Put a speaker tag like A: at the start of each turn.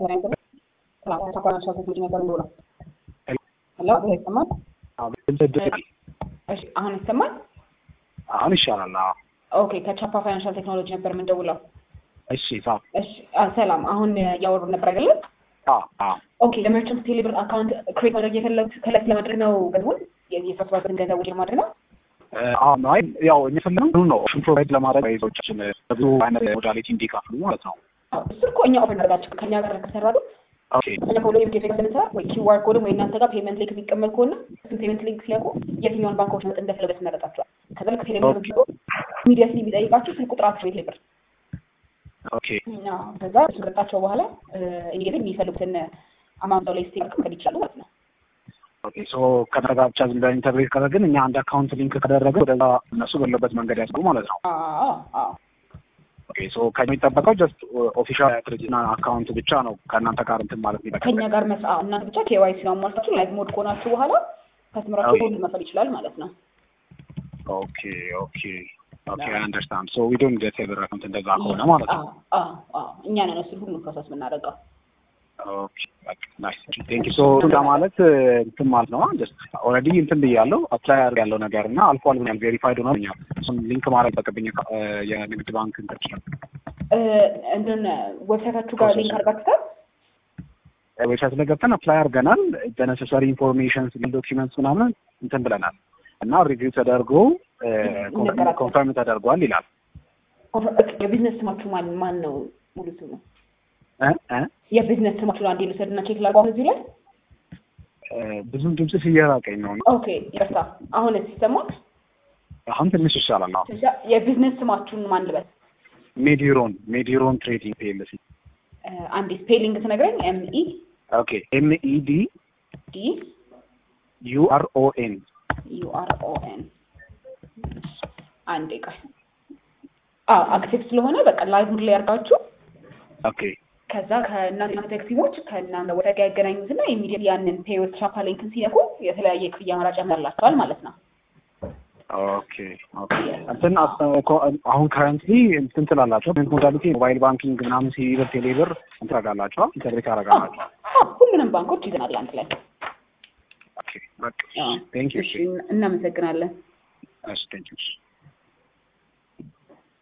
A: አሁን ይሰማል?
B: አሁን ይሻላል። አዎ።
A: ኦኬ ከቻፓ ፋይናንሻል ቴክኖሎጂ ነበር የምንደውለው።
B: እሺ ሳ
A: እሺ አ፣ ሰላም። አሁን እያወሩ ነበር አይደለም?
B: አዎ አዎ
A: ኦኬ ለመርቸንት ቴሌብር አካውንት ክሬት ማድረግ የፈለጉት ከለት ለማድረግ ነው ገንዘቡን የሰብስባበትን ገንዘብ ውጭ ለማድረግ ነው።
B: አሁን አይ ያው የሚፈልገው ነው ኦፕሽን ፕሮቫይድ ለማድረግ ይዞቻችን ብዙ አይነት ሞዳሊቲ እንዲከፍሉ ማለት ነው።
A: አዎ፣ እሱ እኮ እኛ ኦፈር እናደርጋቸው ከእኛ ጋር ከሰራሉ
B: ኦኬ
A: እኛ ከሁሉ የምትሄድ ስለምንሰራ ወይ ኪዋር ኮድም ወይ እናንተ ጋር ፔመንት ሊንክ የሚቀመጥ ከሆነ እሱን ፔመንት ሊንክ ሲያውቁ የትኛውን ባንኮች መጥ እንደፈለገ ትመረጣቸዋል። ከዛ ልክ ቴሌብር ቢሮ ኢሚዲየትሊ ቢጠይቃችሁ ስልክ ቁጥራቸው የቴሌብር
B: ኦኬ
A: አዎ፣ ከዛ እሱ ከሰጣቸው በኋላ ኢሚዲየትሊ የሚፈልጉትን አማውንት ላይ ስቴክ መቀበል ይችላሉ ማለት ነው።
B: ኦኬ ሶ ከነጋ ብቻ ዝም ብለን ኢንተግሬት ካደረግን እኛ አንድ አካውንት ሊንክ ካደረግን ወደዛ እነሱ በሌለበት መንገድ ያስገቡ ማለት ነው።
A: አዎ አዎ
B: ኦኬ ሶ ከሚጠበቀው ጀስት ኦፊሻል ድርጅትና አካውንት ብቻ ነው ከእናንተ ጋር እንትን ማለት
A: ከኛ
B: የሚጠበቅ
A: ጋር መስ አዎ፣ እናንተ ብቻ ኬዋይሲ አሟልታችሁ ላይቭ ሞድ ከሆናችሁ በኋላ ከስምራችሁ
B: ኦኬ።
A: ሁሉ መፈል ይችላል ማለት ነው።
B: ኦኬ ኦኬ ኦኬ አይ አንደርስታንድ ሶ ዊ ዶንት ጌት ቴሌብር አካውንት እንደዛ ከሆነ ማለት ነው።
A: አዎ አዎ አዎ፣ እኛ ነን እሱን ሁሉም ፕሮሰስ የምናደርገው።
B: ኦኬ በቃ ናይስ ቴንክ ዩ ሶ ማለት እንትን ማለት ነው ጀስት ኦልሬዲ እንትን ብያለሁ አፕላይ አድርግ ያለው ነገር እና አልፏል ብኛል ቬሪፋይድ ሆኖኛል እሱን ሊንክ ማድረግ ጠቅብኝ የንግድ ባንክ እንትን ይችላል
A: እ፣ እንትን ዌብሳይታችሁ ጋር ሊንክ አድርጋችሁታል?
B: ዌብሳይት ላይ ገብተን አፕላይ አድርገናል በነሰሰሪ ኢንፎርሜሽን ዶኪመንትስ ምናምን እንትን ብለናል እና ሪቪው ተደርጎ
A: ይነገራል።
B: ኮንፈርም ተደርጓል ይላል
A: የቢዝነስ ስማችሁ ማን ማን ነው? ሙሉ ስሙ
B: እ እ
A: የቢዝነስ ስማችሁ አንዴ ልውሰድና ቼክ ላድርገው አሁን እዚህ ላይ።
B: እ ብዙም ድምፅሽ እየራቀኝ ነው
A: ኦኬ ይቅርታ። አሁን ሲሰማል
B: አሁን ትንሽ ይሻላል አሁን
A: የቢዝነስ ስማችሁን ማን ልበል?
B: ሜዲሮን ሜዲሮን ትሬዲንግ ፒኤልሲ
A: እ፣ አንዴ ስፔሊንግ ትነግረኝ። ኤም ኢ
B: ኦኬ ኤም ኢ ዲ
A: ዲ
B: ዩ አር ኦ ኤን
A: ዩ አር ኦ ኤን አንዴ ቆይ። አዎ አክቲቭ ስለሆነ በቃ ላይቭ ሙድ ላይ ያርጋችሁ።
B: ኦኬ
A: ከዛ ከእናንተ ቴክሲሞች ከእናንተ ወደ ጋር ያገናኙትና ኢሚዲየት ያንን ፔዮት ቻፓ ሊንክን ሲነኩ የተለያየ ክፍያ አማራጭ ያመላቸዋል ማለት ነው።
B: ኦኬ ኦኬ እንትን አስ- እኮ አሁን ከረንትሊ እንትን ትላላቸው ሞዳሊቲ ሞባይል ባንኪንግ ምናምን ሲብር ቴሌብር እንትን ታደርጋላችኋል ኢንተግሬት ታደርጋላችሁ
A: አዎ፣ ሁሉንም ባንኮች ይዘናል አንድ ላይ።
B: ኦኬ በቃ
A: አዎ።
B: ቴንክ ዩ
A: እሺ፣ እናመሰግናለን።
B: እሺ ቴንክ ዩ